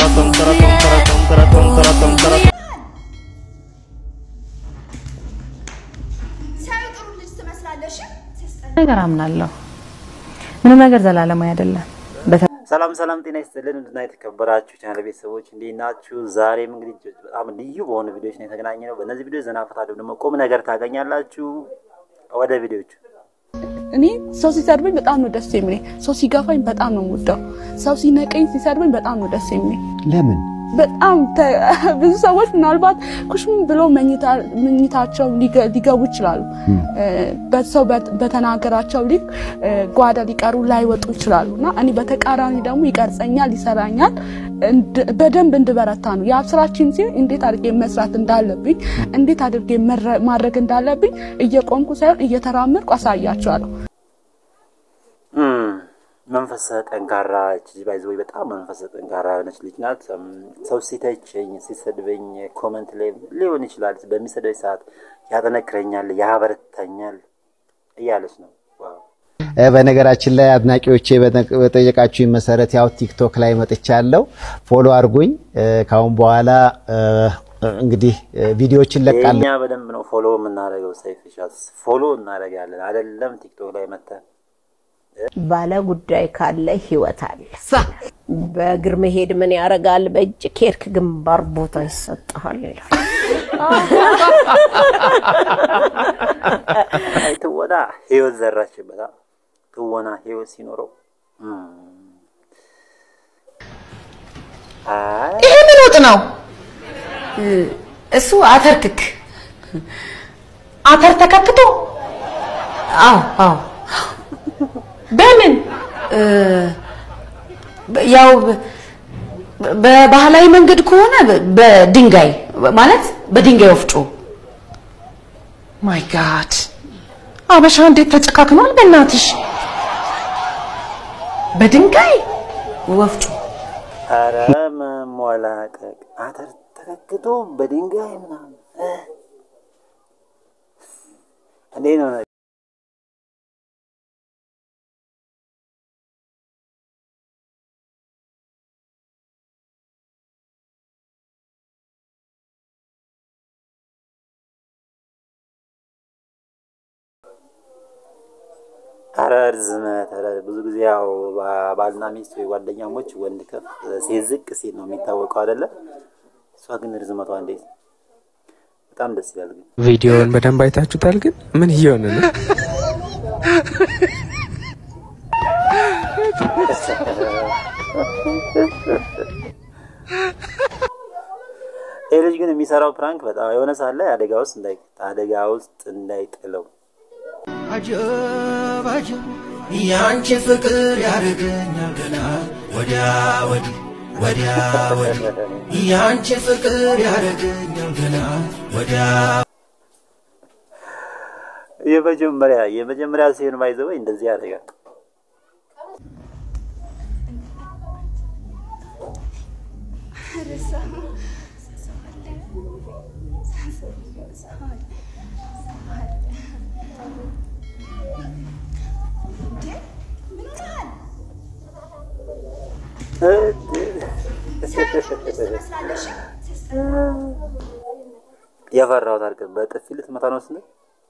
ተረቶም ተረቶም ተረቶም ተረቶም ተረቶም ተረቶም ሲያዩ ጥሩ ልጅ ትመስላለሽ። ሲያስጠላ ነገር አምናለሁ። ምንም ነገር ዘላለማዊ አይደለም። ሰላም ሰላም፣ ጤና ይስጥልን እንድና የተከበራችሁ ቻናል ቤተሰቦች እንዴት ናችሁ? ዛሬም እንግዲህ በጣም ልዩ በሆኑ ቪዲዮዎች ነው የተገናኘ ነው። በእነዚህ ቪዲዮ ዘና ፈታ ደግሞ ቁም ነገር ታገኛላችሁ። ወደ ቪዲዮቹ እኔ ሰው ሲሰድበኝ በጣም ነው ደስ የሚለኝ። ሰው ሲገፋኝ በጣም ነው የምወደው። ሰው ሲነቀኝ ሲሰድበኝ በጣም ነው ደስ የሚለኝ። ለምን በጣም ተ- ብዙ ሰዎች ምናልባት ኩሽም ብሎ መኝታ- መኝታቸው ሊገ- ሊገቡ ይችላሉ። እ፣ በሰው በት- በተናገራቸው ልክ እ፣ ጓዳ ሊቀሩ ላይወጡ ይችላሉ እና እኔ በተቃራኒ ደግሞ ይቀርጸኛል፣ ይሰራኛል፣ እንድ- በደንብ እንድበረታ ነው የአብስራችን ሲሆን እንዴት አድርጌ መስራት እንዳለብኝ እንዴት አድርጌ መረ- ማድረግ እንዳለብኝ እየቆምኩ ሳይሆን እየተራመድኩ አሳያቸዋለሁ። እም፣ መንፈሰ ጠንካራ እች ልጅ ባይዘ ወይ በጣም መንፈሰ ጠንካራ የሆነች ልጅ ናት። እም፣ ሰው ሲተቸኝ ሲሰድበኝ ኮመንት ላይ ሊሆን ይችላል በሚሰድበኝ ሰዓት ያጠነክረኛል፣ ያበረታኛል እያለች ነው። ዋው እ፣ በነገራችን ላይ አድናቂዎቼ በጠ- በጠየቃችሁኝ መሰረት ያው ቲክቶክ ላይ መጥቻለሁ። ፎሎ አድርጉኝ። እ፣ ካሁን በኋላ እ፣ እንግዲህ እ፣ ቪዲዮዎችን ለቃለሁ። የእኛ በደንብ ነው ፎሎ የምናደርገው። ሰይፍሻስ ፎሎ እናደርጋለን አይደለም? ቲክቶክ ላይ መተን ባለ ጉዳይ ካለ ህይወት አለ። በእግር መሄድ ምን ያደርጋል? በእጅ ኬርክ ግንባር ቦታ ይሰጥሃል ይላል። አይ ትወና ህይወት ዘራችበታ። ትወና ህይወት ሲኖረው እም፣ አይ ይሄ ምን ወጥ ነው? እሱ አተር ክክ አተር ተከክቶ አዎ አዎ በምን እ፣ ያው በባህላዊ መንገድ ከሆነ በድንጋይ ማለት በድንጋይ ወፍጮ ማይ ጋድ አበሻ እንዴት ተጨካክኗል በእናትሽ በድንጋይ ወፍጮ ኧረ መሞላቀቅ አተር ተከክቶ በድንጋይ ምናምን እ፣ እንዴት ነው ነገር? ኧረ ርዝመት ኧረ ብዙ ጊዜ ያው ባ- ባልና ሚስት ወይ ጓደኛሞች ወንድ ከፍ ሴት ዝቅ ሲል ነው የሚታወቀው አይደለ? እሷ ግን ርዝመቷ እንዴት ነው? በጣም ደስ ይላል። ግን ቪዲዮውን በደንብ አይታችሁታል። ግን ምን እየሆነ ነው? ይህ ልጅ ግን የሚሰራው ፕራንክ በጣም የሆነ ሳለ አደጋ ውስጥ እንዳይ አደጋ ውስጥ እንዳይጥለው አጀብ አጀብ ያንቺ ፍቅር ያደርገኛል ገና ወዲያ ወዲህ ወዲያ ወዲህ ያንቺ ፍቅር ያደርገኛል ገና ወዲያ የመጀመሪያ የመጀመሪያ ሲሆን ባይዘወይ እንደዚህ ያደርጋል። ትመስላለሽ። የፈራሁት አድርገን በጥፊ ልትመታ ነው ስንል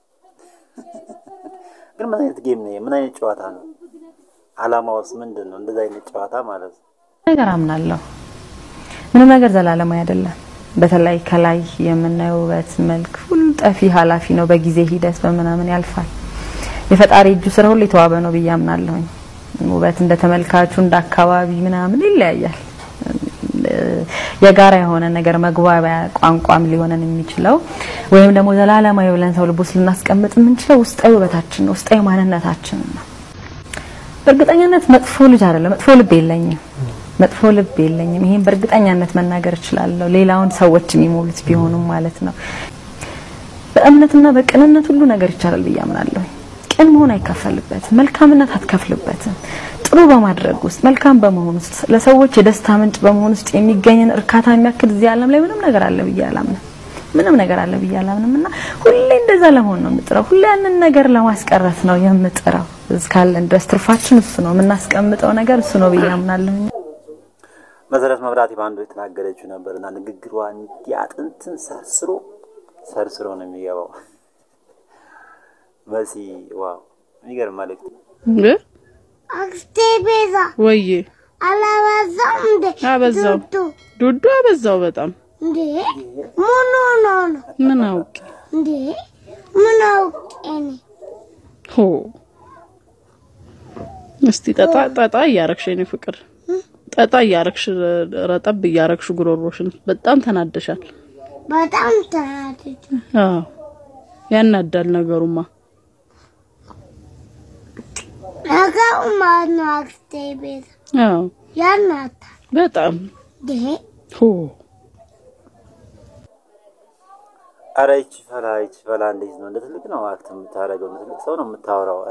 ግን ምን አይነት ጌም ነው? ምን አይነት ጨዋታ ነው? አላማውስ ምንድን ነው? እንደዚህ አይነት ጨዋታ ማለት ነው። ነገር አምናለሁ። ምንም ነገር ዘላለማዊ አይደለም። በተለይ ከላይ የምናየው ውበት፣ መልክ ሁሉ ጠፊ ኃላፊ ነው። በጊዜ ሂደት በምናምን ያልፋል። የፈጣሪ እጁ ስራ ሁሉ የተዋበ ነው ብዬ አምናለሁኝ። ውበት እንደ ተመልካቹ እንደ አካባቢ ምናምን ይለያያል። የጋራ የሆነ ነገር መግባቢያ ቋንቋም ሊሆነን የሚችለው ወይም ደግሞ ዘላለማዊ ብለን ሰው ልቦስ ልናስቀምጥ የምንችለው ውስጣዊ ውበታችን ነው፣ ውስጣዊ ማንነታችን ነው። በእርግጠኛነት መጥፎ ልጅ አይደለም፣ መጥፎ ልብ የለኝም፣ መጥፎ ልብ የለኝም። ይሄን በእርግጠኛነት መናገር እችላለሁ። ሌላውን ሰዎች የሚሞሉት ቢሆኑም ማለት ነው። በእምነትና በቅንነት ሁሉ ነገር ይቻላል ብዬ አምናለሁ። ቅን መሆን አይከፈልበትም፣ መልካምነት አትከፍልበትም። ጥሩ በማድረግ ውስጥ መልካም በመሆን ውስጥ ለሰዎች የደስታ ምንጭ በመሆን ውስጥ የሚገኝን እርካታ የሚያክል እዚህ ዓለም ላይ ምንም ነገር አለ ብዬ አላምንም። ምንም ነገር አለ ብዬ አላምንም እና ሁሌ እንደዛ ለመሆን ነው የምጥረው። ሁሌ ያንን ነገር ለማስቀረት ነው የምጥረው። እስካለን ድረስ ትርፋችን እሱ ነው፣ የምናስቀምጠው ነገር እሱ ነው ብዬ አምናለሁ። መሰረት መብራቴ በአንዱ የተናገረችው ነበር እና ንግግሯ እንዲህ አጥንትን ሰርስሮ ሰርስሮ ነው የሚገባው። መሲ ዋው የሚገርም መልእክት። እ? አክስቴ ቤዛ ወዬ አላበዛም እንዴ? አበዛው ዱዱ ዱዱ አበዛው በጣም እንዴ ምን ሆኖ ነው ምን አውቄ እንዴ? ምን አውቄ እኔ ሆ እስቲ ጠጣ ጠጣ እያረግሽ የኔ ፍቅር ጠጣ እያረግሽ ረጠብ እያረግሽ ጉሮሮሽን በጣም ተናደሻል። በጣም ተናደድ አዎ ያናዳል ነገሩማ። ነገሩ ማለት ነው አክስቴ ቤዛ አዎ ያናታል በጣም እንዴ ሆ አረ ይቺ ፈላ ይቺ ፈላ እንዴት ነው? እንደ ትልቅ ነው አክት የምታደርገው፣ እንደ ትልቅ ሰው ነው የምታወራው።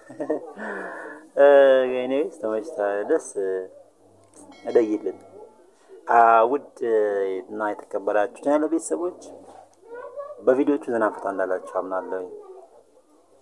ኤኒዌይስ ተመችታ ደስ እደይልን። ውድ እና የተከበራችሁ ቻናል ቤተሰቦች በቪዲዮቹ ዘና ፈታ እንዳላችሁ አምናለሁ።